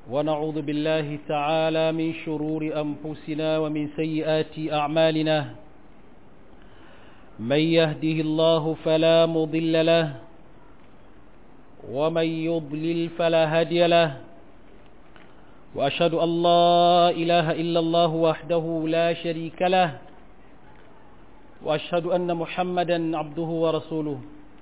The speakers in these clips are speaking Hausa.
ونعوذ بالله تعالى من شرور أنفسنا ومن سيئات أعمالنا من يهده الله فلا مضل له ومن يضلل فلا هادي له وأشهد أن لا إله إلا الله وحده لا شريك له وأشهد أن محمدا عبده ورسوله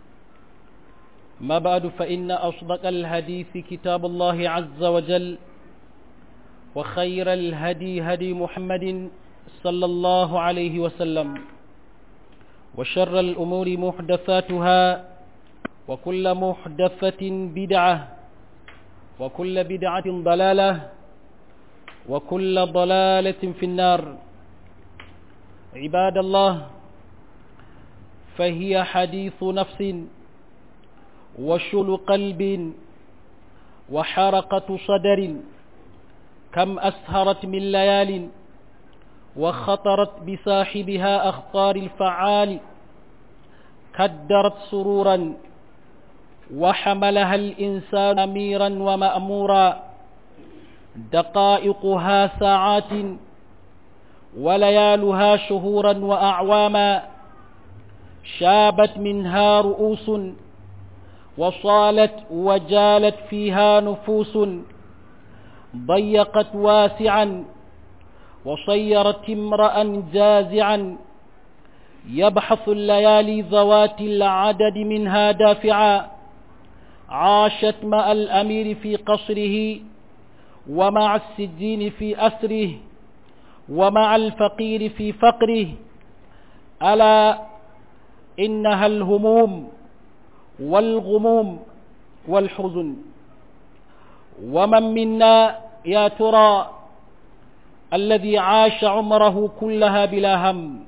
ما بعد فإن أصدق الحديث كتاب الله عز وجل وخير الهدي هدي محمد صلى الله عليه وسلم وشر الأمور محدثاتها وكل محدثة بدعة وكل بدعة ضلالة وكل ضلالة في النار عباد الله فهي حديث نفس وشل قلب وحرقة صدر كم أسهرت من ليال وخطرت بصاحبها أخطار الفعال كدرت سرورا وحملها الإنسان أميرا ومأمورا دقائقها ساعات وليالها شهورا وأعواما شابت منها رؤوس وصالت وجالت فيها نفوس ضيقت واسعا وصيرت امرأ جازعا يبحث الليالي ذوات العدد منها دافعا عاشت مع الأمير في قصره ومع السجين في أسره ومع الفقير في فقره ألا إنها الهموم والغموم والحزن ومن منا يا ترى الذي عاش عمره كلها بلا هم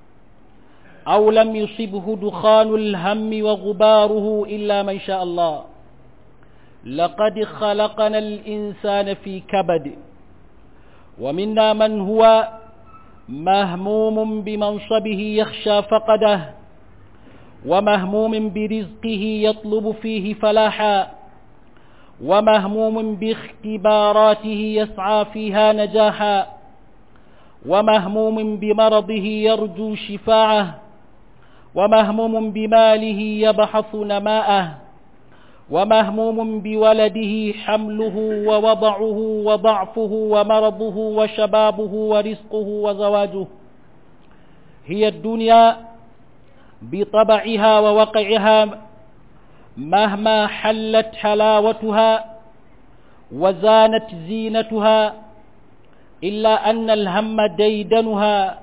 أو لم يصبه دخان الهم وغباره إلا من شاء الله لقد خلقنا الإنسان في كبد ومنا من هو مهموم بمنصبه يخشى فقده ومهموم برزقه يطلب فيه فلاحا ومهموم باختباراته يسعى فيها نجاحا ومهموم بمرضه يرجو شفاعه ومهموم بماله يبحث نماءه ومهموم بولده حمله ووضعه وضعفه ومرضه وشبابه ورزقه وزواجه هي الدنيا بطبعها ووقعها مهما حلت حلاوتها وزانت زينتها إلا أن الهم ديدنها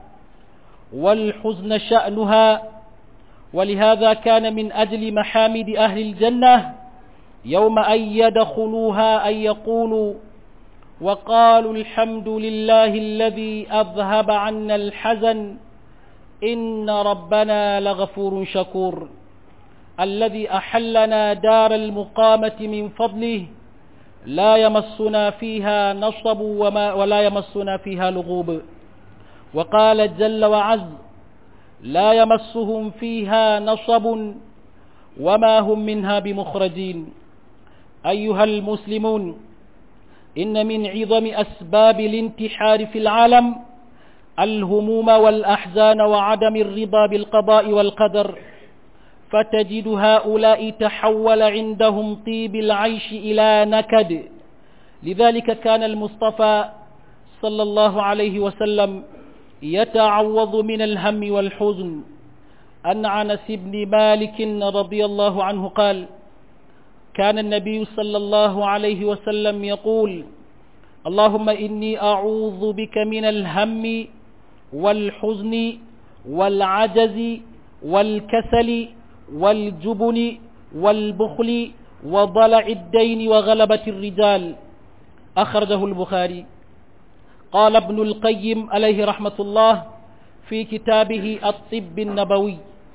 والحزن شأنها ولهذا كان من أجل محامد أهل الجنة يوم أن يدخلوها أن يقولوا وقالوا الحمد لله الذي أذهب عنا الحزن إن ربنا لغفور شكور الذي أحلنا دار المقامة من فضله لا يمسنا فيها نصب وما ولا يمسنا فيها لغوب وقال جل وعز لا يمسهم فيها نصب وما هم منها بمخرجين أيها المسلمون إن من عظم أسباب الانتحار في العالم الهموم والأحزان وعدم الرضا بالقضاء والقدر فتجد هؤلاء تحول عندهم طيب العيش إلى نكد لذلك كان المصطفى صلى الله عليه وسلم يتعوض من الهم والحزن أن عنس بن مالك رضي الله عنه قال كان النبي صلى الله عليه وسلم يقول اللهم إني أعوذ بك من الهم والحزن والعجز والكسل والجبن والبخل وضلع الدين وغلبة الرجال أخرجه البخاري قال ابن القيم عليه رحمة الله في كتابه الطب النبوي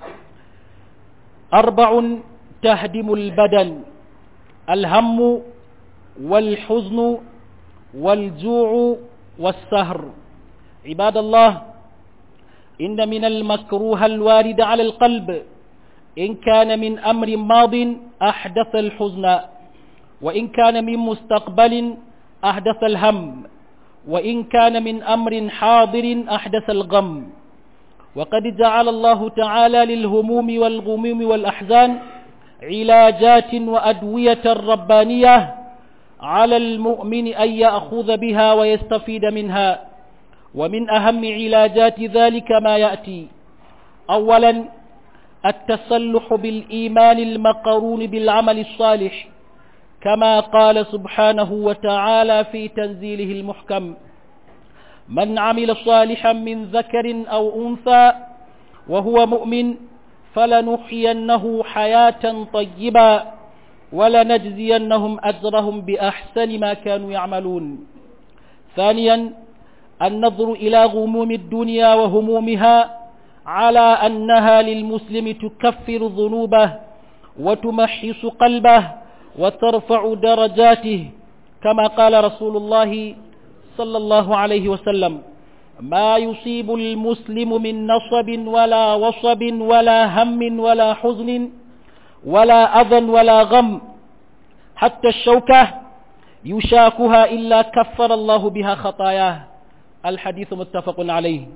أربع تهدم البدن الهم والحزن والجوع والسهر عباد الله إن من المكروه الوارد على القلب إن كان من أمر ماض أحدث الحزن وإن كان من مستقبل أحدث الهم وإن كان من أمر حاضر أحدث الغم وقد جعل الله تعالى للهموم والغموم والأحزان علاجات وأدوية ربانية على المؤمن أن يأخذ بها ويستفيد منها ومن أهم علاجات ذلك ما يأتي أولا التسلح بالإيمان المقرون بالعمل الصالح كما قال سبحانه وتعالى في تنزيله المحكم من عمل صالحا من ذكر أو أنثى وهو مؤمن فلنحيينه حياة طيبة ولنجزينهم أجرهم بأحسن ما كانوا يعملون ثانيا النظر إلى غموم الدنيا وهمومها على أنها للمسلم تكفر ذنوبه وتمحص قلبه وترفع درجاته كما قال رسول الله صلى الله عليه وسلم ما يصيب المسلم من نصب ولا وصب ولا هم ولا حزن ولا أذى ولا غم حتى الشوكة يشاكها إلا كفر الله بها خطاياه الحديث متفق عليه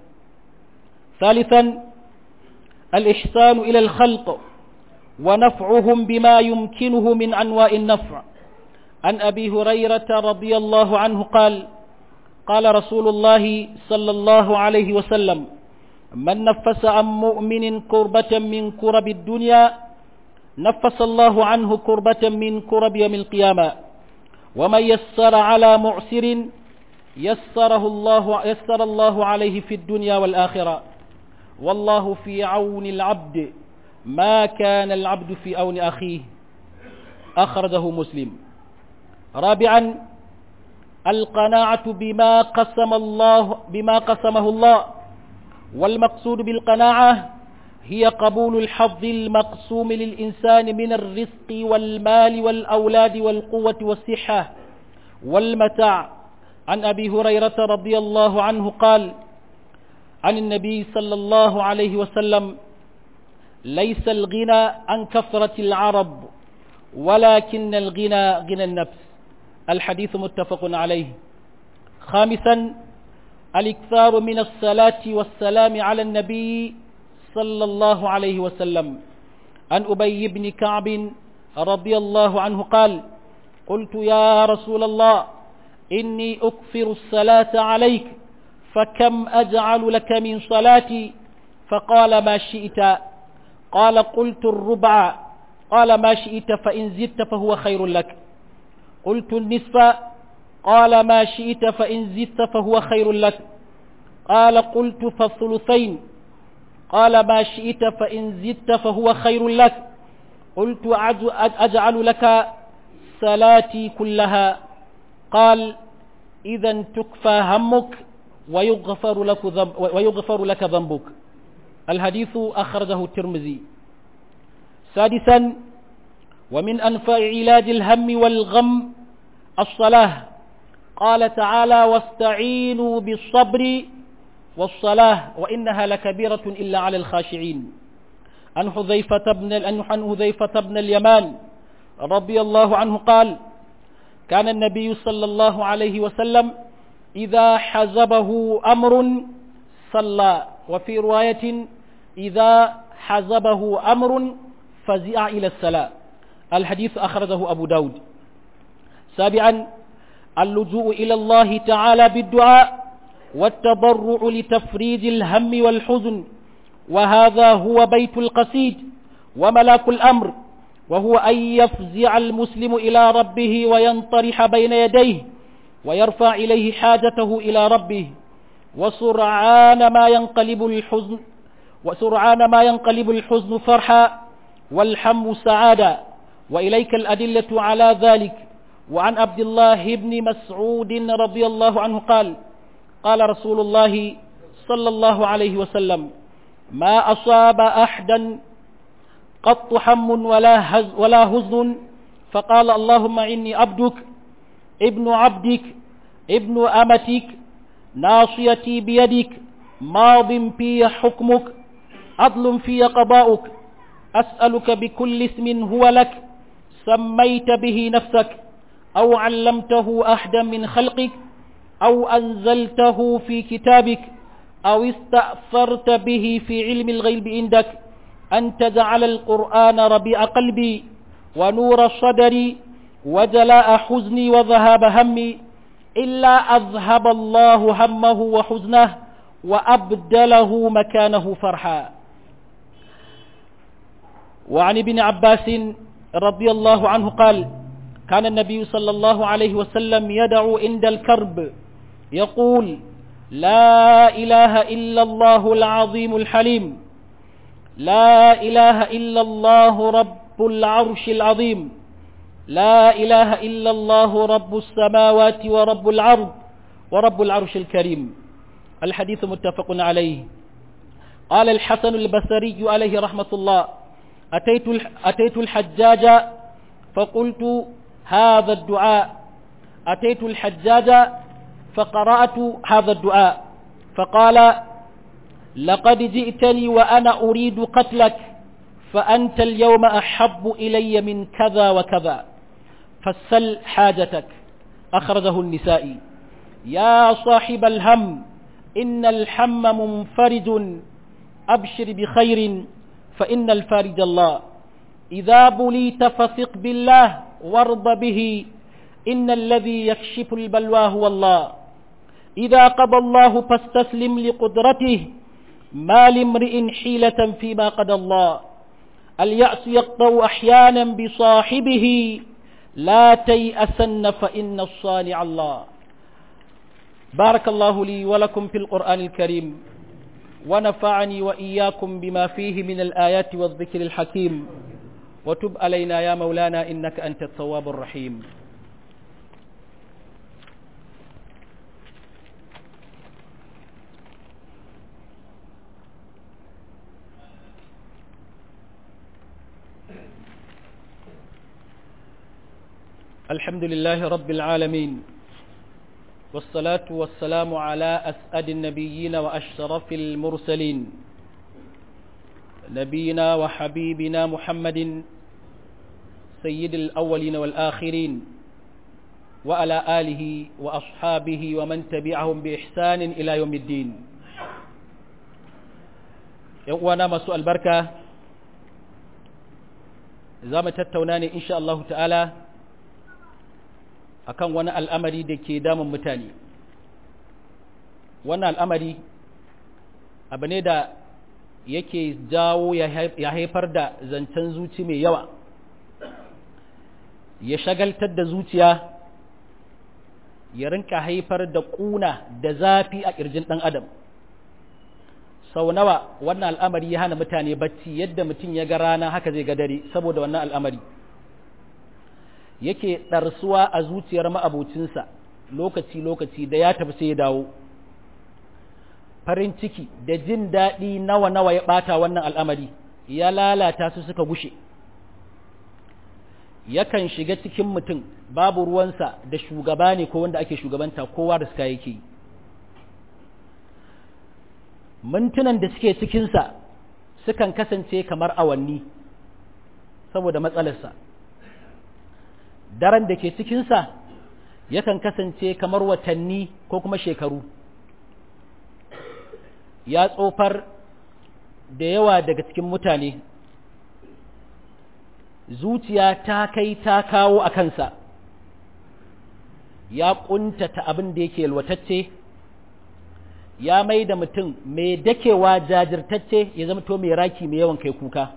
ثالثا الإحسان إلى الخلق ونفعهم بما يمكنه من أنواع النفع عن أبي هريرة رضي الله عنه قال قال رسول الله صلى الله عليه وسلم من نفس عن مؤمن كربة من كرب الدنيا نفس الله عنه كربة من كرب يوم القيامة ومن يسر على معسر يسره الله يسر الله عليه في الدنيا والآخرة والله في عون العبد ما كان العبد في عون أخيه أخرجه مسلم رابعا القناعة بما قسم الله بما قسمه الله والمقصود بالقناعة هي قبول الحظ المقسوم للإنسان من الرزق والمال والأولاد والقوة والصحة والمتاع عن أبي هريرة رضي الله عنه قال عن النبي صلى الله عليه وسلم ليس الغنى عن كثرة العرب ولكن الغنى غنى النفس الحديث متفق عليه خامسا الاكثار من الصلاة والسلام على النبي صلى الله عليه وسلم عن أبي بن كعب رضي الله عنه قال قلت يا رسول الله إني أكثر الصلاة عليك فكم أجعل لك من صلاتي فقال ما شئت قال قلت الربع قال ما شئت فإن زدت فهو خير لك قلت النصف قال ما شئت فإن زدت فهو خير لك قال قلت فالثلثين قال ما شئت فإن زدت فهو خير لك قلت أجعل لك صلاتي كلها قال إذا تكفى همك ويغفر لك, ذنب ويغفر لك ذنبك الحديث أخرجه الترمذي سادسا ومن أنفع علاج الهم والغم الصلاة قال تعالى واستعينوا بالصبر والصلاة وإنها لكبيرة إلا على الخاشعين عن حذيفة بن عن حذيفة بن اليمان رضي الله عنه قال كان النبي صلى الله عليه وسلم إذا حزبه أمر صلى وفي رواية إذا حزبه أمر فزع إلى الصلاة الحديث أخرجه أبو داود سابعا اللجوء إلى الله تعالى بالدعاء والتضرع لتفريج الهم والحزن وهذا هو بيت القصيد وملاك الأمر وهو أن يفزع المسلم إلى ربه وينطرح بين يديه ويرفع إليه حاجته إلى ربه وسرعان ما ينقلب الحزن وسرعان ما ينقلب الحزن فرحا والحم سعادا وإليك الأدلة على ذلك وعن عبد الله بن مسعود رضي الله عنه قال قال رسول الله صلى الله عليه وسلم ما أصاب أحدا قط حم ولا, هز ولا حزن فقال اللهم إني عبدك ابن عبدك ابن أمتك ناصيتي بيدك ماض في حكمك عدل في قضاؤك أسألك بكل اسم هو لك سميت به نفسك أو علمته أحدا من خلقك أو أنزلته في كتابك أو استأثرت به في علم الغيب عندك أن تجعل القرآن ربيع قلبي ونور صدري وجلاء حزني وذهاب همي إلا أذهب الله همه وحزنه وأبدله مكانه فرحا وعن ابن عباس رضي الله عنه قال كان النبي صلى الله عليه وسلم يدعو عند الكرب يقول لا إله إلا الله العظيم الحليم لا إله إلا الله رب العرش العظيم لا إله إلا الله رب السماوات ورب العرض ورب العرش الكريم الحديث متفق عليه قال الحسن البصري عليه رحمة الله أتيت أتيت الحجاج فقلت هذا الدعاء أتيت الحجاج فقرأت هذا الدعاء فقال لقد جئتني وأنا أريد قتلك فأنت اليوم أحب إلي من كذا وكذا فسل حاجتك أخرجه النسائي يا صاحب الهم إن الحم منفرج أبشر بخير فإن الفارج الله إذا بليت فثق بالله وارض به إن الذي يكشف البلوى هو الله إذا قضى الله فاستسلم لقدرته ما لامرئ حيلة فيما قضى الله اليأس يقطع أحيانا بصاحبه لا تيأسن فإن الصانع الله بارك الله لي ولكم في القرآن الكريم ونفعني وإياكم بما فيه من الآيات والذكر الحكيم وتب علينا يا مولانا إنك أنت التواب الرحيم الحمد لله رب العالمين والصلاة والسلام على أسعد النبيين وأشرف المرسلين نبينا وحبيبنا محمد سيد الأولين والآخرين وعلى آله وأصحابه ومن تبعهم بإحسان إلى يوم الدين يوانا مسوء البركة زامة التوناني إن شاء الله تعالى akan wani al'amari da ke damun mutane wannan al'amari abu ne da yake jawo ya haifar da zancen zuci mai yawa ya shagaltar da zuciya ya rinka haifar da ƙuna da zafi a ƙirjin ɗan adam sau nawa wannan al'amari ya hana mutane bacci yadda mutum ya ga rana haka zai ga dare saboda wannan al'amari yake ɗarsuwa a zuciyar ma'abocinsa lokaci-lokaci da ya tafi sai ya dawo farin ciki da jin daɗi nawa-nawa ya ɓata wannan al'amari ya lalata su suka gushe yakan shiga cikin mutum babu ruwansa da shugaba ne ko wanda ake shugabanta kowa da suka yake yi mintunan da suke cikinsa sukan kasance kamar awanni saboda matsalarsa daren da ke cikinsa yakan kasance kamar watanni ko kuma shekaru ya tsofar da yawa daga cikin mutane zuciya ta kai ta kawo a kansa ya ƙuntata abin da yake yalwatacce ya mai da mutum mai dakewa jajirtacce ya zama to mai raki mai yawan kai kuka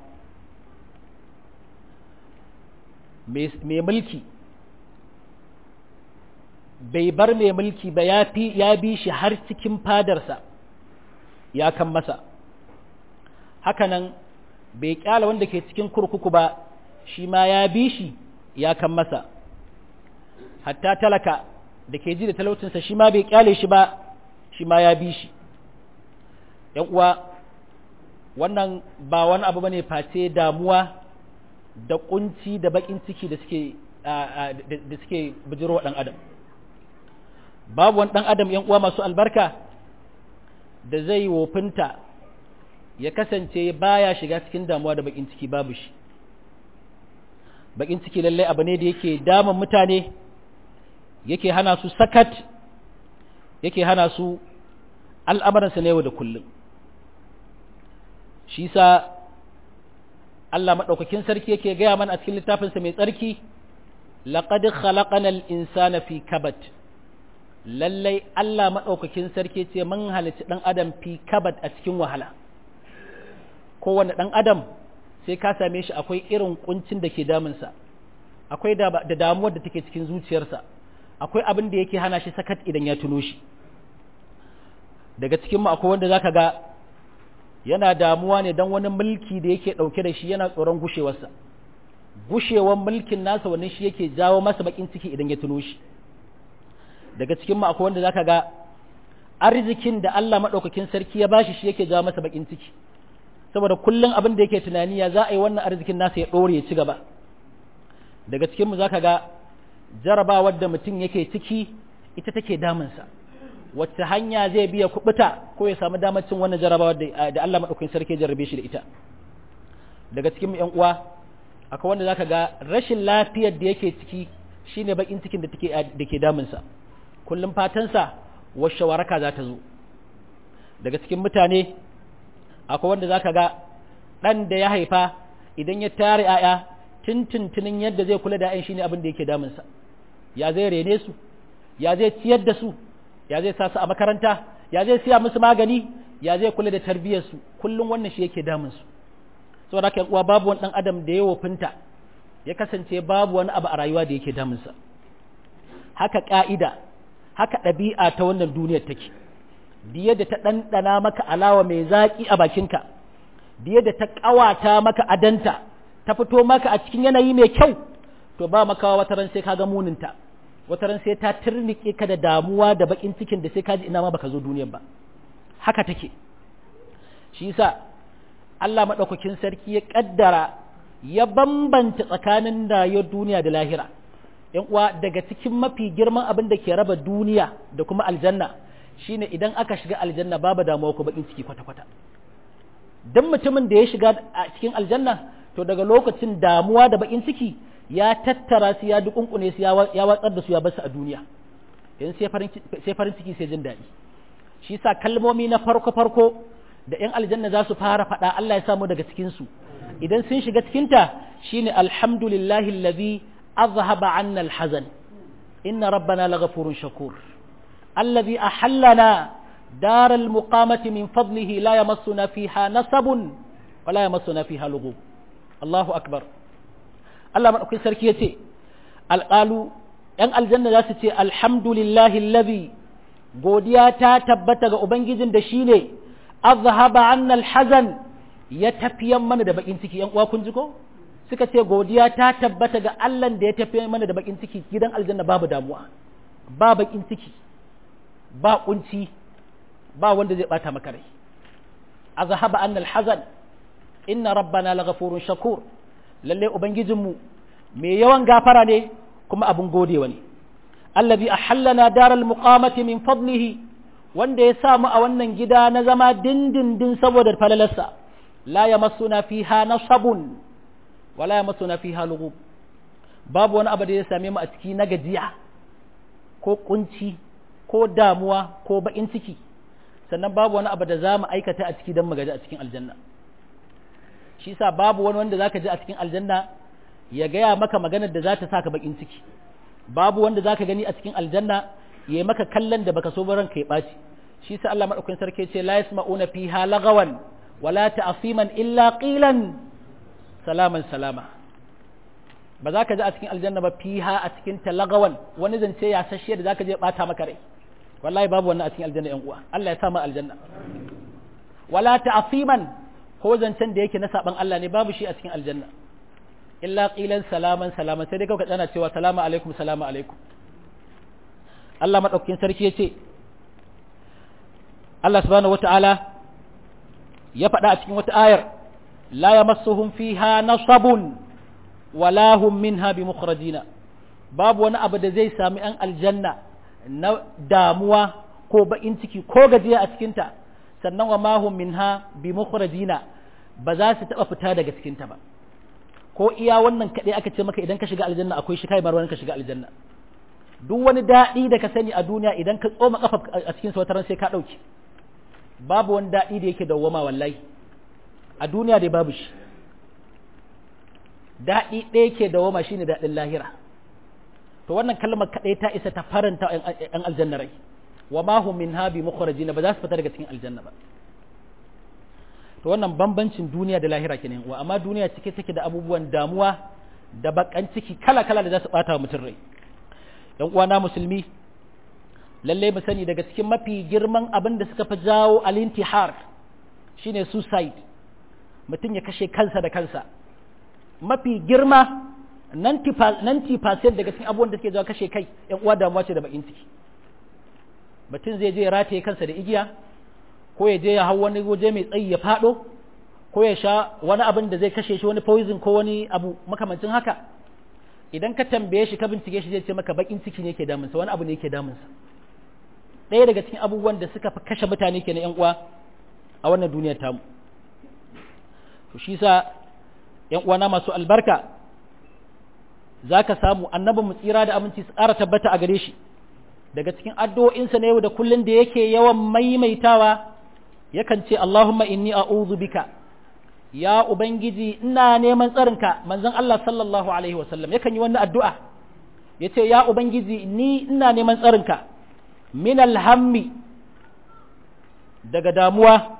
mai mulki bai bar mai mulki ba ya bi shi har cikin fadarsa ya kan masa hakanan bai kyala wanda ke cikin kurkuku ba shi ma ya bi shi ya kan masa hatta talaka da ke ji da talautinsa shi ma bai kyale shi ba shi ma ya bi shi ‘yan uwa wannan ba wani abu bane face damuwa da kunci da bakin ciki da suke da suke bijiro ɗan adam babu wani ɗan adam ‘yan uwa masu albarka da zai wofinta ya kasance baya shiga cikin damuwa da bakin ciki babu shi bakin ciki lallai abu ne da yake damun mutane yake hana su sakat yake hana su al'amuransa na yau da kullum shi sa Allah maɗaukakin sarki yake gaya mana a cikin littafinsa mai tsarki laƙad khalaqanal insana fi kabat lallai Allah maɗaukakin sarki ce mun halitta ɗan adam fi kabat a cikin wahala kowane ɗan adam sai ka same shi akwai irin kuncin da ke damunsa akwai da damuwar da take cikin zuciyarsa akwai abin da yake hana shi sakat idan ya tuno shi daga cikinmu akwai wanda zaka ga yana damuwa ne don wani mulki da yake ɗauke da shi yana tsoron gushewarsa gushewar mulkin nasa wani shi yake jawo masa bakin ciki idan ya tuno shi daga cikinmu akwai wanda zaka ga arzikin da Allah maɗaukakin sarki ya bashi shi yake jawo masa bakin ciki saboda kullum abin da yake tunani ya za a yi wannan arzikin nasa ya ɗore ya ci gaba daga cikinmu za ka ga jarabawar da mutum yake ciki ita take damunsa wacce hanya zai biya kubuta ko ya samu damar cin wannan jarabawar da Allah maɗaukakin sarki jarrabe shi da ita daga cikin yan uwa akwai wanda zaka ga rashin lafiyar da yake ciki shine bakin cikin da take da ke damunsa kullum fatansa washe waraka za ta zo daga cikin mutane akwai wanda zaka ga ɗan da ya haifa idan ya tare 'ya'ya tuntuntunin yadda zai kula da 'ya'yan shine abin da yake damunsa ya zai rene su ya zai ciyar da su ya zai sa su a makaranta ya zai siya musu magani ya zai kula da tarbiyyar su kullum wannan shi yake damun su saboda haka uwa babu wani dan adam da ya wofinta ya kasance babu wani abu a rayuwa da yake damun sa haka ka'ida haka ɗabi'a ta wannan duniyar take diya da ta ɗanɗana maka alawa mai zaƙi a bakinka diya da ta ƙawata maka adanta ta fito maka a cikin yanayi mai kyau to ba makawa wata ran sai ka ga muninta wata ran sai ta turnike ka da damuwa da bakin cikin da sai ka ji ina ma baka zo duniyar ba haka take shi yasa Allah madaukakin sarki ya kaddara ya bambanta tsakanin rayuwar duniya da lahira yan uwa daga cikin mafi girman abin da ke raba duniya da kuma aljanna shine idan aka shiga aljanna babu damuwa ko bakin ciki kwata-kwata dan mutumin da ya shiga a cikin aljanna to daga lokacin damuwa da bakin ciki ya tattara su ya dukunkune su ya watsar da su ya bar su a duniya yanzu sai farin ciki sai jin daɗi shi sa kalmomi na farko farko da yan aljanna za su fara faɗa Allah ya samu daga cikin su idan sun shiga cikin ta shine alhamdulillahi allazi azhaba anna alhazan inna rabbana laghafurun shakur allazi ahallana دار المقامة من فضله لا يمسنا فيها نصب ولا يمسنا فيها لغوب الله أكبر الله من أكل سركيتي القالوا ‘yan aljanna za su ce alhamdulillahi lazi godiya ta tabbata ga Ubangijin da shi ne azhaba annal hazan ya tafiyan mana da bakin ciki ‘yan uwa kun ji ko suka ce godiya ta tabbata ga Allah da ya tafiyan mana da bakin ciki gidan aljanna babu damuwa ba bakin ciki ba kunci ba wanda zai bata maka rai azhaba annal hazan inna rabbana laghafurun shakur lalle ubangijinmu mai yawan gafara ne kuma abun godewa ne allazi ahallana daral muqamati min fadlihi wanda ya samu a wannan gida na zama dindindin saboda falalarsa la yamassuna fiha nasabun wala yamassuna fiha lughub babu wani abu da ya same mu a ciki na gajiya ko kunci ko damuwa ko bakin ciki sannan babu wani abu da za mu aikata a ciki don mu gaji a cikin aljanna shi sa babu wani wanda zaka ji a cikin aljanna ya gaya maka maganar da za ta saka bakin ciki babu wanda zaka gani a cikin aljanna ya yi maka kallon da baka so ba ranka ya ɓaci shi sa Allah madaukakin sarki ce la yasma'una fiha lagawan wala ta'siman illa qilan salaman salama ba za ka ji a cikin aljanna ba fiha a cikin talagawan wani zance ya sashe da zaka je bata maka rai wallahi babu wannan a cikin aljanna yan uwa Allah ya sa mu aljanna wala ta'siman ko zancen da yake na saban Allah ne babu shi a cikin aljanna illa qilan salaman salaman sai dai kawai kana cewa salamu alaikum salamu alaikum Allah madaukakin sarki yace Allah subhanahu wataala ya faɗa a cikin wata ayar la yamassuhum fiha nasabun wala hum minha bimukhrajina babu wani abu da zai sami an aljanna na damuwa ko baƙin ciki ko gajiya a cikinta sannan wa mahum minha bi mukhrajina ba za su taɓa fita daga cikinta ba ko iya wannan kaɗai aka ce maka idan ka shiga aljanna akwai shi kai marwan ka shiga aljanna duk wani daɗi da ka sani a duniya idan ka tsoma kafa a cikin wataran sai ka ɗauke babu wani daɗi da yake dawwama wallahi a duniya dai babu shi daɗi ɗaya ke dawwama shine daɗin lahira to wannan kalmar kaɗai ta isa ta faranta ‘yan aljanna rai wa ma hum min habi mukhrajin ba za su fita daga cikin aljanna ba to wannan bambancin duniya da lahira kenan wa amma duniya cike take da abubuwan damuwa da bakan ciki kala kala da za su bata wa mutum rai ‘yan uwana musulmi lalle mu sani daga cikin mafi girman abin da suka fi jawo alintihar shine suicide mutum ya kashe kansa da kansa mafi girma 90% daga cikin abubuwan da suke jawo kashe kai ‘yan uwa damuwa ce da bakin ciki mutum zai je ya rataye kansa da igiya ko ya je ya hau wani waje mai tsayi ya fado ko ya sha wani abin da zai kashe shi wani poison ko wani abu makamancin haka idan ka tambaye shi ka bincike shi zai ce maka bakin ciki ne ke damunsa wani abu ne ke damunsa ɗaya daga cikin abubuwan da suka fi kashe mutane ke na ‘yan uwa a wannan duniyar tamu to shi sa ‘yan uwana masu albarka za ka samu annabin mu tsira da aminci su ƙara tabbata a gare shi daga cikin addu'o'insa na yau da kullum da yake yawan maimaitawa yakan ce Allahumma inni a'udhu bika ya ubangiji ina neman tsarinka manzon Allah sallallahu alaihi wasallam yakan yi wannan addu'a yace ya ubangiji ni ina neman tsarinka min alhammi daga damuwa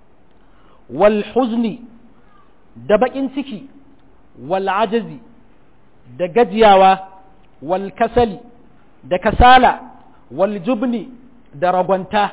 wal huzni da bakin ciki wal ajazi da gajiyawa wal kasali da kasala wal jubni da ragwanta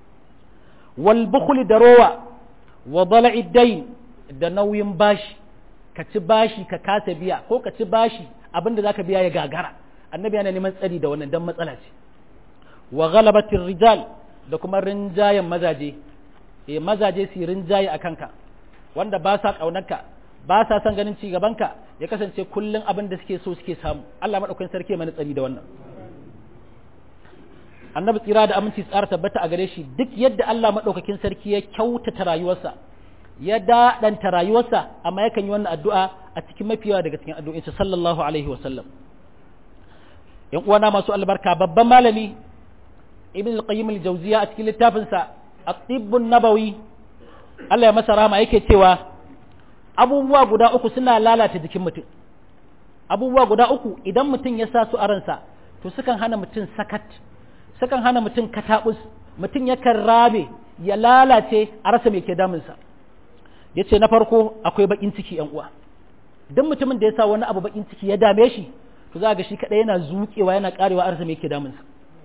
wal bukhli da rowa wa dala'i dain da nauyin bashi ka ci bashi ka kasa biya ko ka ci bashi abinda zaka biya ya gagara annabi yana neman tsari da wannan dan matsala ce wa ghalabatir rijal da kuma rinjayen mazaje eh mazaje su rinjaye akan ka wanda ba sa kaunarka ba sa son ganin ci gabanka ya kasance kullun abin da suke so suke samu Allah madaukakin sarki mana tsari da wannan annabi tsira da aminci tsara tabbata a gare shi duk yadda Allah madaukakin sarki ya kyautata rayuwarsa ya daɗanta rayuwarsa amma yakan yi wannan addu'a a cikin mafiyawa daga cikin addu'insa sallallahu alaihi wasallam yan uwana masu albarka babban malami ibn al-qayyim al-jawziya a cikin littafinsa at-tibbun nabawi Allah ya masa rahama yake cewa abubuwa guda uku suna lalata jikin mutum abubuwa guda uku idan mutum ya sa su a ransa to sukan hana mutum sakat sukan hana mutum katabus mutum yakan rabe ya lalace a rasa mai ke damunsa ya ce na farko akwai bakin ciki yan uwa duk mutumin da ya sa wani abu bakin ciki ya dame shi to za ga shi kadai yana zuƙewa yana karewa a rasa mai ke damunsa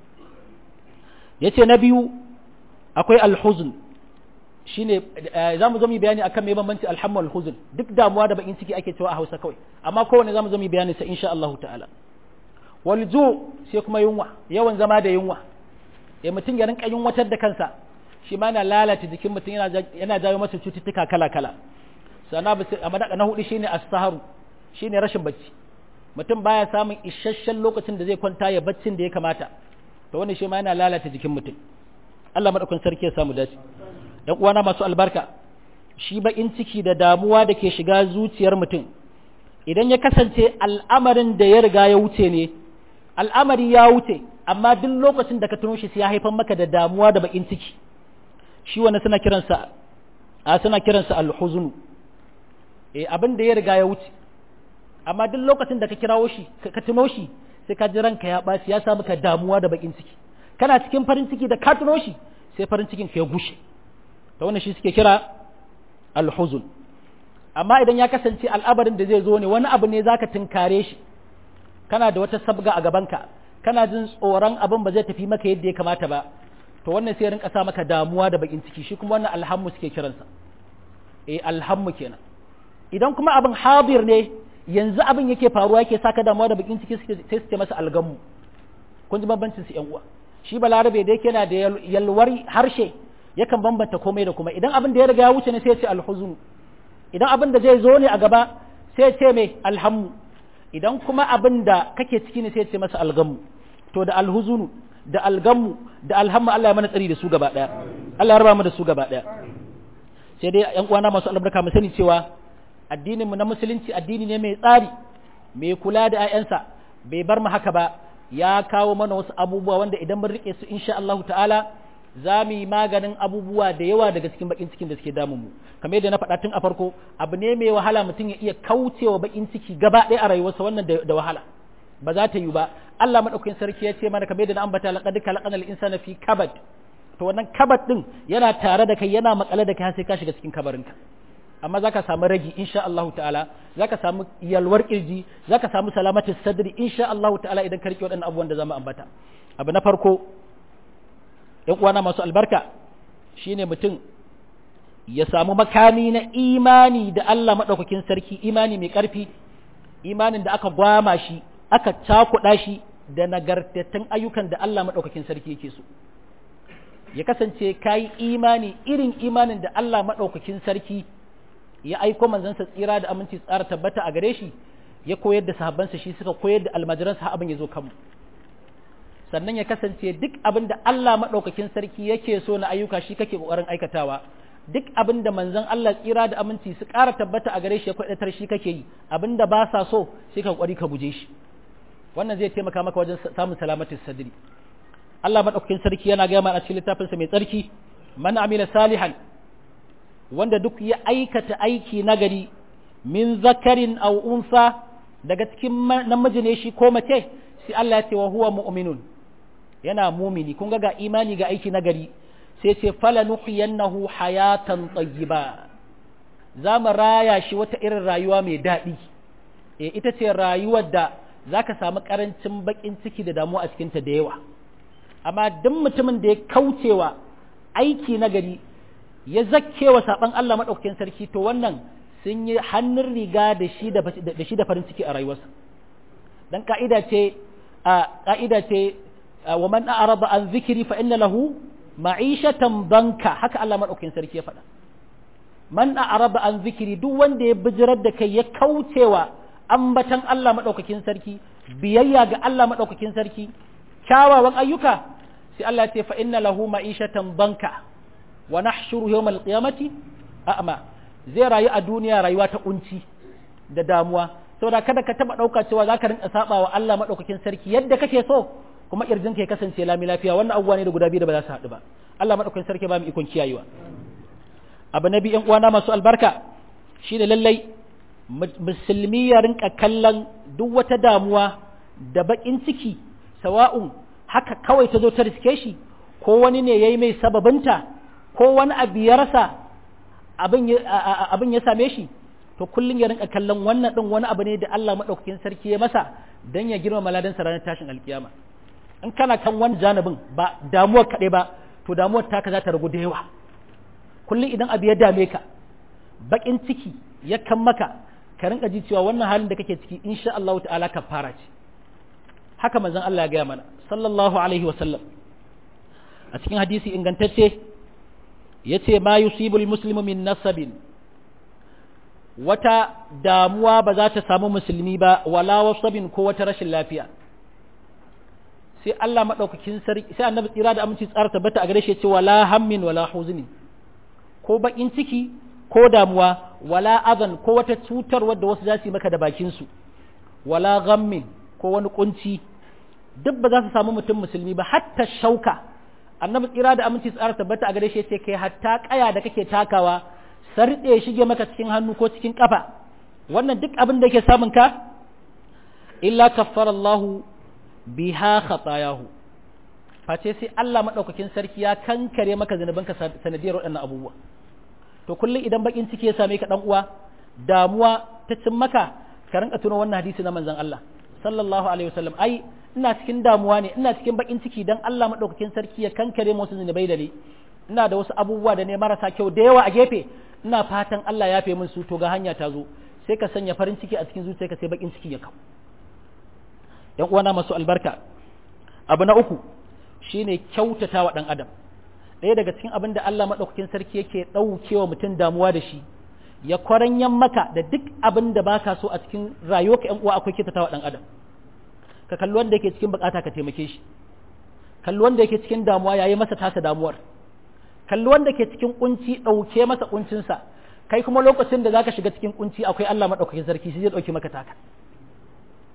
ya ce na biyu akwai alhuzun shine za mu zo mu bayani akan mai bambanci alhammu alhuzun duk damuwa da bakin ciki ake cewa a Hausa kawai amma kowanne za mu zo mu bayani sa insha Allah ta'ala wal ju sai kuma yunwa yawan zama da yunwa ya mutum ya rinka yunwatar da kansa shi ma yana lalata jikin mutum yana jawo masa cututtuka kala kala sana a na hudu shine as-saharu shine rashin bacci mutum baya samun isasshen lokacin da zai kwanta ya baccin da ya kamata to wannan shi ma yana lalata jikin mutum Allah madaukakin sarki ya samu dace ‘yan uwana masu albarka shi baƙin ciki da damuwa da ke shiga zuciyar mutum idan ya kasance al'amarin da ya riga ya wuce ne al'amari ya wuce amma duk lokacin da ka tuno shi sai ya haifar maka da damuwa da baƙin ciki shi wani suna kiransa a suna kiransa alhuzunu eh abin da ya riga ya wuce amma duk lokacin da ka kirawo shi ka tuno shi sai ka ji ranka ya ɓaci ya sa maka damuwa da baƙin ciki kana cikin farin ciki da ka tuno shi sai farin cikin ka ya gushe ta wannan shi suke kira alhuzun amma idan ya kasance al'abarin da zai zo ne wani abu ne zaka tunkare shi kana da wata sabga a gabanka kana jin tsoron abin ba zai tafi maka yadda ya kamata ba to wannan sai rinka sa maka damuwa da bakin ciki shi kuma wannan alhammu suke kiransa eh alhammu kenan idan kuma abin hadir ne yanzu abin yake faruwa yake saka damuwa da bakin ciki sai su ce masa algammu kun ji bambancin su yan uwa shi balarabe da yake yana da yalwar harshe yakan bambanta komai da kuma idan abin da ya riga ya wuce ne sai ya ce alhuzun idan abin da zai zo ne a gaba sai ya ce mai alhammu idan kuma abin da kake ciki ne sai ya ce masa algammu to da alhuzunu da algammu da alhammu Allah ya mana tsari da su gaba daya Allah ya raba mu da su gaba daya sai dai yan uwana masu albarka mu sani cewa addinin mu na musulunci addini ne mai tsari mai kula da 'ya'yansa bai bar mu haka ba ya kawo mana wasu abubuwa wanda idan mun rike su insha Allah ta'ala za mu yi maganin abubuwa da yawa daga cikin bakin cikin da suke damun mu kamar yadda na faɗa tun a farko abu ne mai wahala mutum ya iya kaucewa bakin ciki gaba ɗaya a rayuwarsa wannan da wahala ba za ta yi ba Allah madaukakin sarki ya ce mana kamar yadda na ambata laqad khalaqana al-insana fi kabad to wannan kabad din yana tare da kai yana makale da kai har sai ka shiga cikin kabarinka amma zaka samu ragi insha Allah ta'ala zaka samu yalwar kirji zaka samu salamatus sadri insha Allah ta'ala idan ka rike waɗannan abubuwan da zamu ambata abu na farko ‘yan uwana masu albarka shine mutum ya samu makami na imani da Allah maɗaukakin sarki imani mai ƙarfi imanin da aka gwama shi aka cakuɗa shi da nagartattun ayyukan da Allah maɗaukakin sarki yake so ya kasance ka yi imani irin imanin da Allah maɗaukakin sarki ya aiko manzansa tsira da aminci tsara tabbata a gare shi ya koyar da sahabbansa shi suka koyar da almajiransa abin ya zo kanmu sannan ya kasance duk abin da Allah maɗaukakin sarki yake so na ayyuka shi kake ƙoƙarin aikatawa duk abin da manzon Allah tsira da aminci su ƙara tabbata a gare shi ya kwaɗatar shi kake yi abin da ba sa so sai ka ƙwari ka guje shi wannan zai taimaka maka wajen samun salamatin sadri Allah maɗaukakin sarki yana gaya mana a cikin littafinsa mai tsarki man amila salihan wanda duk ya aikata aiki nagari min zakarin aw unsa daga cikin namiji ne shi ko mace sai Allah ya ce wa huwa mu'minun yana mumini kun ga ga imani ga aiki nagari sai ce fala nuhiyannahu hayatan tayyiba za mu raya shi wata irin rayuwa mai daɗi e ita ce rayuwar da za ka samu ƙarancin baƙin ciki da damuwa a cikinta da yawa amma duk mutumin da ya kaucewa aiki nagari ya zakkewa saɓan Allah maɗaukakin sarki to wannan sun yi hannun riga da shi da farin ciki a rayuwarsa dan ka'ida ce a ka'ida ce wa man a'rada an zikri fa inna lahu ma'ishatan banka haka Allah madaukakin sarki ya faɗa man a'rada an zikri duk wanda ya bijirar da kai ya kaucewa ambatan Allah madaukakin sarki biyayya ga Allah madaukakin sarki kyawawan ayyuka sai Allah ya ce fa inna lahu ma'ishatan banka wa nahshuru yawmal qiyamati a'ma zai rayu a duniya rayuwa ta kunci da damuwa saboda kada ka taba dauka cewa zaka rinka saba wa Allah madaukakin sarki yadda kake so kuma kirjinka ya kasance lami lafiya wannan abubuwa ne da guda biyu da ba za su haɗu ba Allah madaukakin sarki ba mu ikon kiyayewa abu na biyu uwana masu albarka shine lallai musulmi ya rinka kallon duk wata damuwa da bakin ciki sawa'un haka kawai ta zo ta riske shi ko wani ne yayi mai sababinta ko wani abu ya rasa abin ya same shi to kullum ya rinka kallon wannan din wani abu ne da Allah madaukakin sarki ya masa dan ya girma maladan ranar tashin alkiyama in kana kan wani janibin ba damuwar kaɗai ba to damuwar taka za ta ragu da yawa kullum idan abu ya dame ka bakin ciki ya kan maka ka rinka ji cewa wannan halin da kake ciki insha Allah ta'ala ka fara ce haka manzon Allah ya gaya mana sallallahu alaihi wa sallam a cikin hadisi ingantacce yace ma yusibul muslimu min nasabin wata damuwa ba za ta samu musulmi ba wala wasabin ko wata rashin lafiya sai Allah maɗaukakin sarki sai annabi tsira da aminci tsara tabbata a gare shi ce wala hammin wala huzni ko bakin ciki ko damuwa wala azan ko wata cutar wadda wasu za su yi maka da bakin su wala ghammin ko wani kunci duk ba za su samu mutum musulmi ba hatta shauka annabi tsira da aminci tsara tabbata a gare shi ce kai hatta kaya da kake takawa sarɗe shige maka cikin hannu ko cikin kafa wannan duk abin da yake samun ka illa kaffara Allahu biha khatayahu face sai Allah madaukakin sarki ya kankare maka zanubanka sanadiyar waɗannan abubuwa to kullum idan bakin ciki ya same ka dan uwa damuwa ta cin maka ka rinka tuno wannan hadisi na manzon Allah sallallahu alaihi wasallam ai ina cikin damuwa ne ina cikin bakin ciki dan Allah madaukakin sarki ya kankare musu zanubai da ni ina da wasu abubuwa da ne marasa kyau da yawa a gefe ina fatan Allah ya fe min su to ga hanya ta zo sai ka sanya farin ciki a cikin zuciyarka sai bakin ciki ya kawo ‘yan uwana masu albarka abu na uku shine kyautata wa ɗan adam ɗaya daga cikin abin da Allah maɗaukakin sarki yake ɗaukewa mutum damuwa da shi ya kwaranyan maka da duk abin da baka so a cikin rayuwa ka ‘yan uwa akwai kyautata wa ɗan adam ka kalli wanda yake cikin bukata ka taimake shi kalli wanda yake cikin damuwa yayi masa tasa damuwar kalli wanda ke cikin kunci ɗauke masa kuncinsa kai kuma lokacin da zaka shiga cikin kunci akwai Allah maɗaukakin sarki shi zai ɗauke maka taka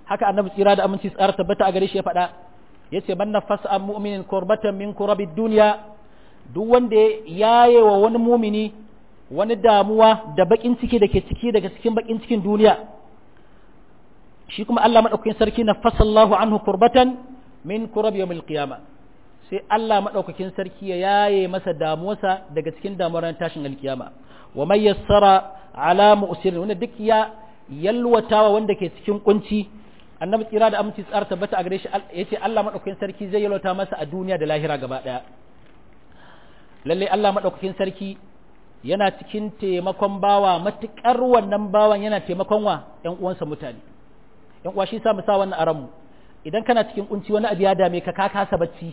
haka annabi tsira da aminci tsara tabbata a gare shi ya faɗa yace man nafasa an mu'minin kurbatan min kurabid duniya duk wanda ya yaye wa wani mumini wani damuwa da bakin ciki da ke ciki daga cikin bakin cikin duniya shi kuma Allah madaukakin sarki na fasallahu anhu kurbatan min kurab yawmil qiyama sai Allah madaukakin sarki ya yaye masa damuwarsa daga cikin damuwar tashin alkiyama wa may yassara ala mu'sirin wanda duk ya yalwatawa wanda ke cikin kunci annabi tsira da aminci tsara tabbata a gare shi yace Allah madaukakin sarki zai yalwata masa a duniya da lahira gaba daya lalle Allah madaukakin sarki yana cikin taimakon bawa matukar wannan bawan yana taimakon wa ƴan uwansa mutane ƴan uwa shi sa mu sa wannan aran mu idan kana cikin kunci wani abu ya dame ka ka kasa bacci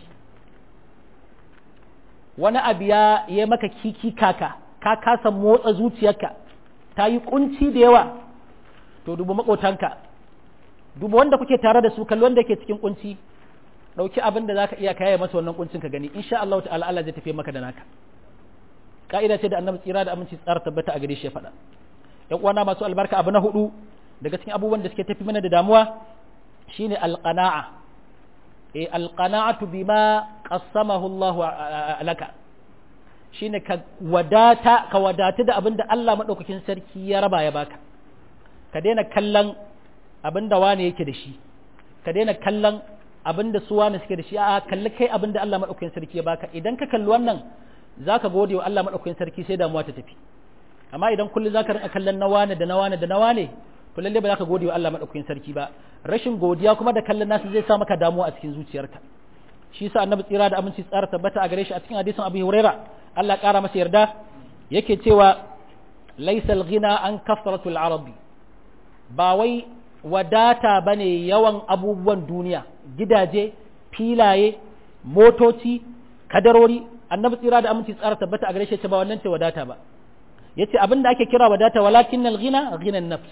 wani abu ya yi maka kiki kaka ka kasa motsa zuciyarka ta yi kunci da yawa to dubu makotanka dubu wanda kuke tare da su kalli wanda ke cikin kunci dauki abin da zaka iya kaya masa wannan kuncin ka gani insha Allah ta'ala Allah zai tafi maka da naka ka'ida ce da annabi tsira da aminci tsara tabbata a gare shi ya faɗa ƴan uwana masu albarka abu na hudu daga cikin abubuwan da suke tafi mana da damuwa shine alqana'a eh alqana'atu bima qassamahu Allah laka shine ka wadata ka wadata da abin da Allah madaukakin sarki ya raba ya baka ka daina kallon abin da wane yake da shi ka daina kallon abin da su wane suke da shi a kalli kai abin da Allah madaukakin sarki ya baka idan ka kalli wannan zaka gode wa Allah madaukakin sarki sai damuwa ta tafi amma idan kullum zaka rinka kallon na wane da na wane da na wane to lalle ba zaka gode wa Allah madaukakin sarki ba rashin godiya kuma da kallon nasu zai sa maka damuwa a cikin zuciyarka shi yasa annabi tsira da aminci tsara tabbata a gare shi a cikin hadisin Abu Huraira Allah kara masa yarda yake cewa laysal ghina an kasratul arabi ba wai wadata bane yawan abubuwan duniya gidaje filaye motoci kadarori annabi tsira da aminci tsara tabbata a gare shi ba wannan ce wadata ba yace abin da ake kira wadata walakin al-ghina ghina an-nafs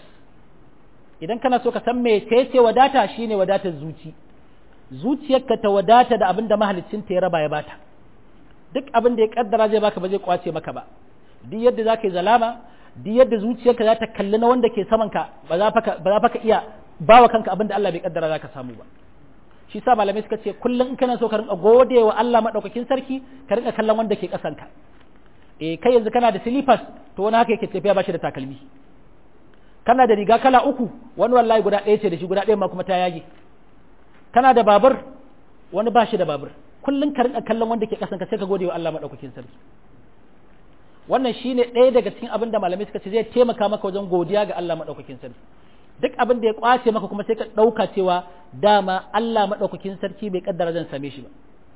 idan kana so ka san me ce wadata shine wadatar zuci zuciyarka ta wadata da abin da mahalicin ta ya raba ya bata duk abin da ya kaddara zai baka ba zai kwace maka ba duk yadda zaka yi zalama duk yadda zuciyarka za ta kalli na wanda ke saman ka ba za ka iya bawa kanka abin da Allah bai kaddara zaka samu ba shi sa malamai suka ce kullum in kana so ka rinka gode wa Allah madaukakin sarki ka rinka kallon wanda ke kasan ka eh kai yanzu kana da slippers to wani haka yake tafiya ba shi da takalmi kana da riga kala uku wani wallahi guda ɗaya ce da shi guda ɗaya ma kuma ta yage kana da babur wani ba shi da babur kullum ka rinka kallon wanda ke kasan ka sai ka gode wa Allah madaukakin sarki wannan shine ɗaya daga cikin abin da malamai suka ce zai taimaka maka wajen godiya ga Allah madaukakin sarki duk abin da ya kwace maka kuma sai ka ɗauka cewa dama Allah madaukakin sarki bai kaddara zan same shi ba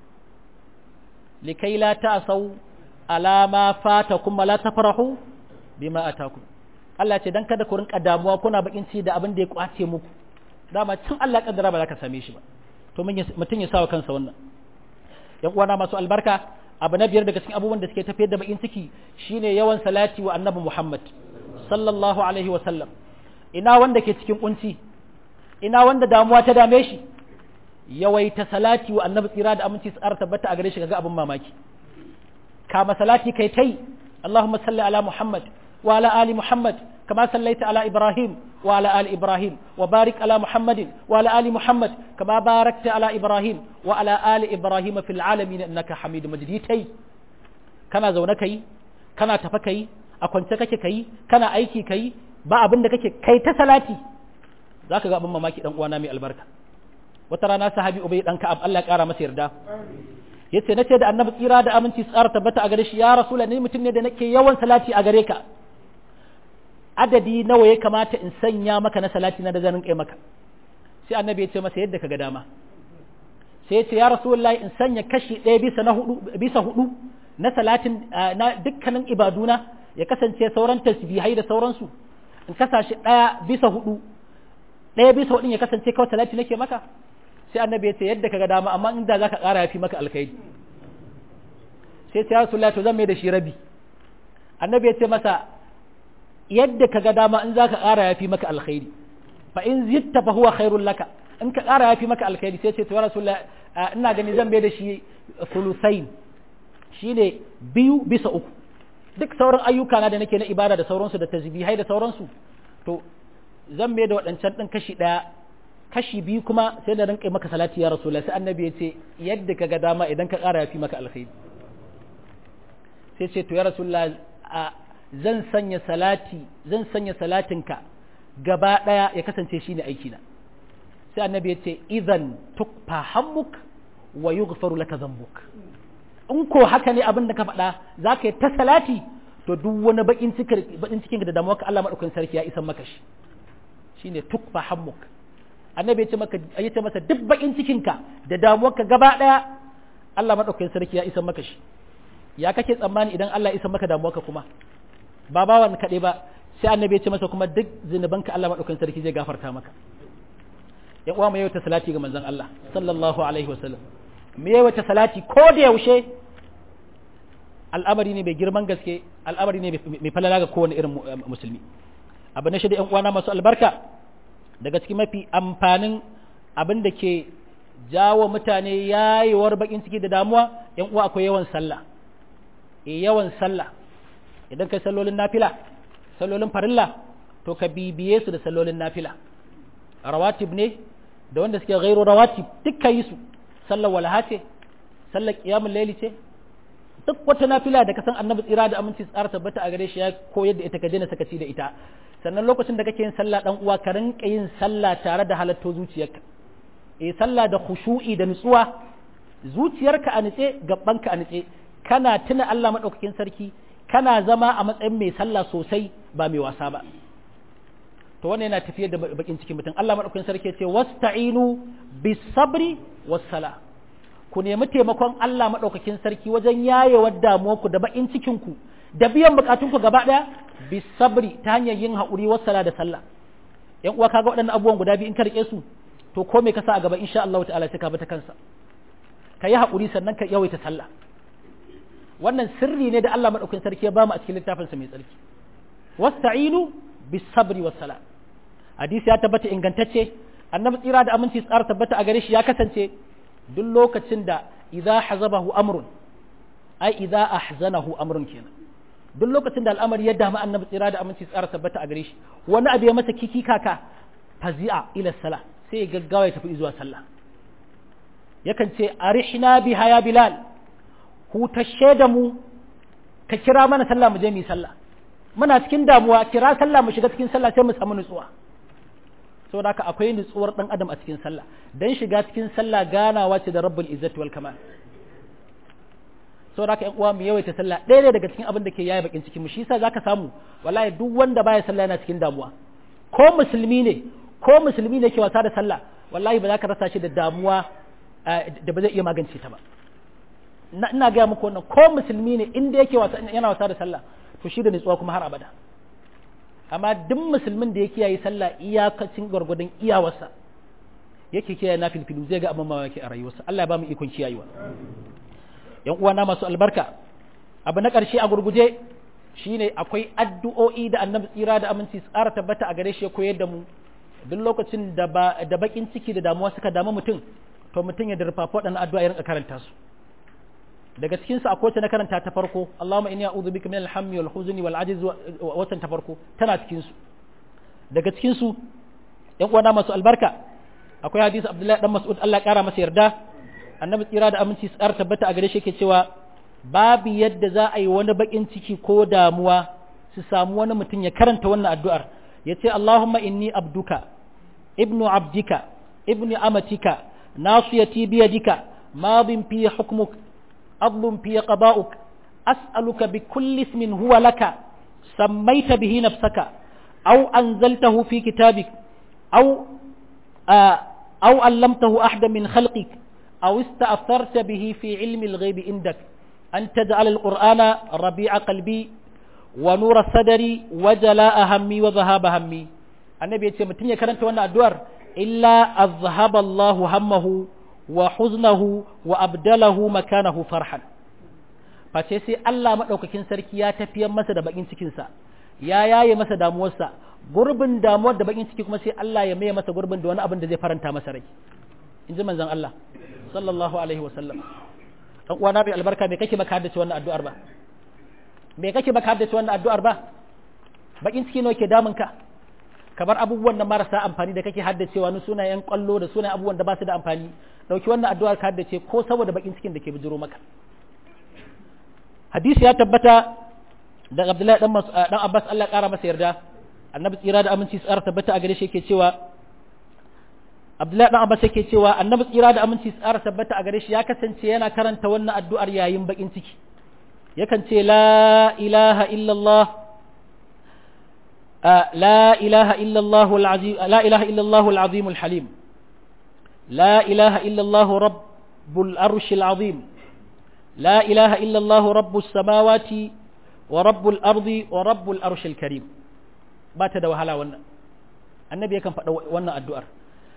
likai la ta'sau ala ma fatakum la tafrahu bima atakum Allah ce dan kada ku rinka damuwa kuna bakin ci da abin da ya kwace muku dama cin Allah kaddara ba za ka same shi ba to mutum ya sawa kansa wannan yan uwana masu albarka abu na biyar daga cikin abubuwan da suke tafiyar da bakin ciki shine yawan salati wa annabi Muhammad sallallahu alaihi wa sallam ina wanda ke cikin kunci ina wanda damuwa ta dame shi yawaita salati wa annabi tsira da aminci tsara tabbata a gare shi ga abin mamaki kama salati kai tai Allahumma salli ala Muhammad wa ala ali Muhammad كما صليت على إبراهيم وعلى آل إبراهيم وبارك على محمد وعلى آل محمد كما باركت على إبراهيم وعلى آل إبراهيم في العالمين إنك حميد مجيد تي كنا زونك كي كنا تفكي أكونت كي كي كنا أيكي كي ba abin da kake kai ta salati zaka ga abin mamaki dan uwana mai albarka wata rana sahabi ubay dan ka'ab Allah ya kara masa yarda yace nace da annabi tsira da aminci tsara tabbata a gare shi ya rasulullahi ni mutum ne da nake yawan salati a gare ka adadi nawa ya kamata in sanya maka na salati na da zan kai maka sai annabi ya ce masa yadda kaga dama sai ya ce ya rasulullahi in sanya kashi ɗaya bisa na hudu bisa hudu na salatin na dukkanin ibaduna ya kasance sauran tasbihai da sauransu in kasa shi ɗaya bisa hudu ɗaya bisa hudun ya kasance kawai salati nake maka sai annabi ya ce yadda kaga dama amma inda zaka ƙara yafi maka alkhairi sai ya rasulullahi to zan mai da shi rabi annabi ya ce masa yadda ka ga dama in za ka ƙara ya fi maka alkhairi fa in zitta fa huwa khairul laka in ka ƙara ya fi maka alkhairi sai ce to rasulullah ina gani zan bai da shi sulusain shine biyu bisa uku duk sauran ayyuka na da nake na ibada da sauransu da tasbihai da sauransu to zan bai da waɗancan ɗin kashi ɗaya kashi biyu kuma sai da rinka maka salati ya rasulullah sai annabi ya ce yadda ka ga dama idan ka ƙara ya fi maka alkhairi sai ce to ya rasulullah zan sanya salati zan sanya salatinka gaba ɗaya ya kasance shine aiki na sai annabi ya ce idan tukfa hammuk wa yughfaru laka dhanbuk in ko haka ne abin da ka faɗa za ka yi ta salati to duk wani bakin cikin bakin cikin da damuwa ka Allah madaukakin sarki ya isan maka shi shine tukfa hammuk annabi ya ce maka ya ce masa duk bakin cikin ka da damuwa ka gaba ɗaya Allah madaukakin sarki ya isan maka shi ya kake tsammani idan Allah ya isan maka damuwa ka kuma ba bawan kaɗai ba sai annabi ya ce masa kuma duk zinubanka Allah madaukakin sarki zai gafarta maka ya uwa mu yawaita salati ga manzon Allah sallallahu alaihi wasallam mu yawaita salati ko da yaushe al'amari ne mai girman gaske al'amari ne mai falala ga kowane irin musulmi abu na shida yan uwana masu albarka daga cikin mafi amfanin abin da ke jawo mutane yayewar bakin ciki da damuwa yan uwa akwai yawan sallah e yawan sallah idan kai sallolin nafila sallolin farilla to ka bibiye su da sallolin nafila rawatib ne da wanda suke gairo rawatib dukkan yi su sallar walaha ce sallar qiyamul layli ce duk wata nafila da ka san annabi tsira da aminci tsara tabbata a gare shi ya koyar da ita ka daina sakaci da ita sannan lokacin da kake yin sallah dan uwa ka rinka yin sallah tare da halatto zuciyarka eh sallah da khushu'i da nutsuwa zuciyarka a nutse gabbanka a nutse kana tuna Allah madaukakin sarki kana zama a matsayin mai sallah sosai ba mai wasa ba to wannan yana tafiyar da bakin cikin mutum Allah madaukakin sarki ya ce wasta'inu bis sabri was sala ku nemi taimakon Allah madaukakin sarki wajen yayewar damuwarku da bakin cikin ku da biyan bukatunku gaba daya bis sabri ta hanyar yin haƙuri was sala da sallah yan uwa kaga waɗannan abubuwan guda biyu in ka rike su to ko me ka sa a gaba insha Allah ta'ala sai ka bi ta kansa ka yi haƙuri sannan ka yawaita sallah wannan sirri ne da Allah madaukakin sarki ya bamu a cikin littafinsa mai tsarki wasta'inu bis sabri was sala hadisi ya tabbata ingantacce annabi tsira da aminci tsara tabbata a gare shi ya kasance duk lokacin da idza hazabahu amrun ai idza ahzanahu amrun kenan duk lokacin da al'amari ya damu annabi tsira da aminci tsara tabbata a gare shi wani abu ya masa kiki kaka fazi'a ila sala sai ya gaggawa ya tafi zuwa sallah yakan ce arihna biha ya bilal hutashe da mu ka kira mana sallah mu je mu yi sallah muna cikin damuwa kira sallah mu shiga cikin sallah sai mu samu nutsuwa saboda haka akwai nutsuwar dan adam a cikin sallah dan shiga cikin sallah ganawa ce da rabbul izzati wal kamal saboda haka ƴan uwa mu yawaita sallah ɗaya ne daga cikin abin da ke yaye bakin cikin mu shi yasa zaka samu wallahi duk wanda baya sallah yana cikin damuwa ko musulmi ne ko musulmi ne ke wasa da sallah wallahi ba za ka rasa shi da damuwa da ba zai iya magance ta ba ina gaya muku wannan ko musulmi ne inda yake yana wasa da sallah to shi da nutsuwa kuma har abada amma duk musulmin da ya kiyaye sallah iyakacin gwargwadon iyawarsa yake kiyaye na filfilu zai ga abin mamaki a rayuwarsa Allah ya ba mu ikon kiyayewa yan uwana masu albarka abu na ƙarshe a gurguje shine akwai addu'o'i da annabi tsira da aminci tsara tabbata a gare shi ya koyar da mu duk lokacin da da bakin ciki da damuwa suka damu mutum to mutum ya durfafa waɗannan addu'a ya rinka karanta su daga cikin su akwai ta na karanta ta farko Allahumma inni a'udhu bika min al-hammi wal huzni wal ajz watan ta farko tana cikin su daga cikin su ƴan uwana masu albarka akwai hadisi Abdullahi dan Mas'ud Allah ya kara masa yarda annabi tsira da aminci tsar tabbata a gare shi yake cewa babu yadda za a yi wani bakin ciki ko damuwa su samu wani mutum ya karanta wannan addu'ar yace Allahumma inni abduka ibnu abdika ibnu amatika nasiyati biyadika madin fi hukmuk عضل في قضاؤك أسألك بكل اسم هو لك سميت به نفسك أو أنزلته في كتابك أو آه أو علمته أحدا من خلقك أو استأثرت به في علم الغيب عندك أن تجعل القرآن ربيع قلبي ونور صدري وجلاء همي وذهاب همي النبي يتسمى تنيا كرنت وانا أدوار إلا أذهب الله همه wa huznahu wa abdalahu makanahu farhan face sai Allah madaukakin sarki ya tafiyar masa da bakin cikin sa ya yaye masa damuwarsa gurbin damuwar da bakin ciki kuma sai Allah ya maye masa gurbin da wani abin da zai faranta masa rai inji manzon Allah sallallahu alaihi wa sallam dan uwana bai albarka me kake baka haddace wannan addu'ar ba me kake baka haddace wannan addu'ar ba bakin ciki nawa ke damun ka kamar abubuwan da marasa amfani da kake haddacewa na sunayen kwallo da sunayen abubuwan da ba su da amfani dauki wannan addu'ar ka haddace ko saboda bakin cikin da ke bijiro maka hadisi ya tabbata da Abdullahi dan dan Abbas Allah kara masa yarda annabi tsira da aminci tsara tabbata a gare shi yake cewa Abdullahi dan Abbas yake cewa annabi tsira da aminci tsara tabbata a gare shi ya kasance yana karanta wannan addu'ar yayin bakin ciki yakan ce la ilaha illallah لا إله إلا الله العظيم لا إله إلا الله العظيم الحليم لا إله إلا الله رب العرش العظيم لا إله إلا الله رب السماوات ورب الأرض ورب العرش الكريم بات da wahala wannan annabi yakan faɗa wannan addu'ar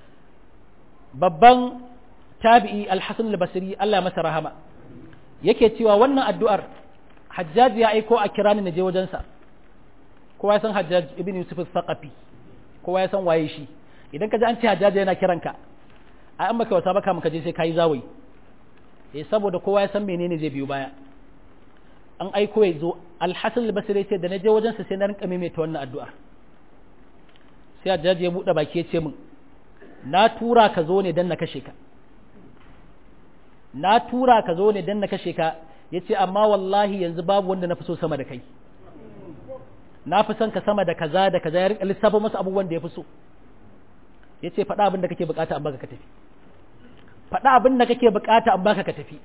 babban tabi'i al-hasan al-basri Allah masa rahama yake cewa wannan addu'ar hajjaji ya aiko a kirani na je wajensa kowa ya san hajjaj ibn yusuf al-thaqafi kowa ya san waye shi idan ka ji an ce hajjaj yana kiranka a an maka wasa baka maka je sai kai zawai eh saboda kowa ya san menene zai biyo baya an aiko ya zo al-hasan al-basri ce da na je wajensa sai na rinka maimaita wannan addu'a sai hajjaj ya bude baki ya ce min na tura ka zo ne dan na kashe ka na tura ka zo ne dan na kashe ka yace amma wallahi yanzu babu wanda na fi so sama da kai na fi son ka sama da kaza da kaza ya rika lissafa masa abubuwan da ya fi so ya ce faɗa abin da kake bukata an baka ka tafi faɗa abin da kake bukata an baka ka tafi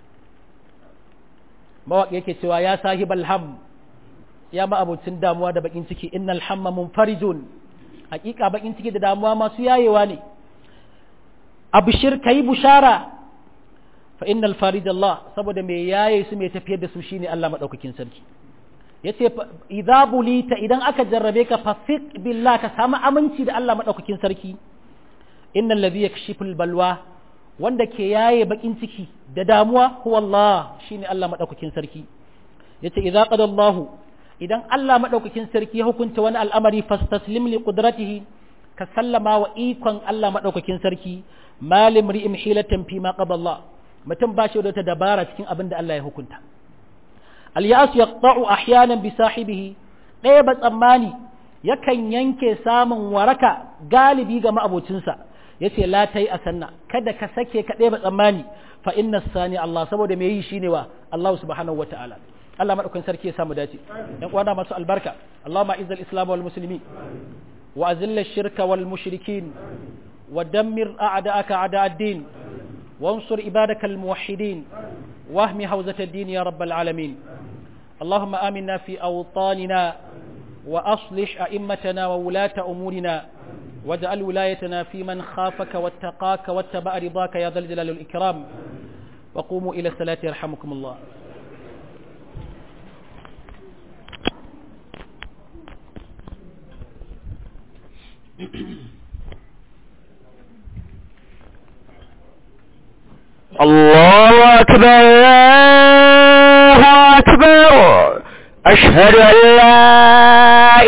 mawaƙi yake cewa ya sahibal ham ya ma abocin damuwa da bakin ciki innal hamma munfarijun hakika bakin ciki da damuwa masu yayewa ne abshir kai bushara fa innal farij Allah saboda mai yaye su mai tafiyar da su shine Allah madaukakin sarki yace idza bulita idan aka jarrabe ka fafiq billah ka samu aminci da Allah madaukakin sarki innal ladhi yakshiful balwa wanda ke yaye bakin ciki da damuwa huwa Allah shine Allah madaukakin sarki yace idza qada Allah idan Allah madaukakin sarki ya hukunta wani al'amari fastaslim li qudratihi ka sallama wa ikon Allah madaukakin sarki malim ri'im hilatan fi ma qada Allah mutum ba shi da wata dabara cikin abin da Allah ya hukunta al-ya'as yaqta'u ahyanan bi sahibihi ɗaya ba tsammani yakan yanke samun waraka galibi ga ma'abocinsa yace la tai asanna kada ka sake ka ɗaya ba tsammani fa inna sani Allah saboda me yi shine wa Allah subhanahu wataala Allah madaukakin sarki ya samu dace dan uwana masu albarka Allahumma izzal islam wal muslimin wa azilla shirka wal mushrikin wa dammir a'da'aka a'da ad-din وانصر عبادك الموحدين واهم حوزة الدين يا رب العالمين اللهم آمنا في أوطاننا وأصلح أئمتنا وولاة أمورنا واجعل ولايتنا في من خافك واتقاك واتبع رضاك يا ذا الجلال والإكرام وقوموا إلى الصلاة يرحمكم الله الله أكبر الله أكبر أشهد أن لا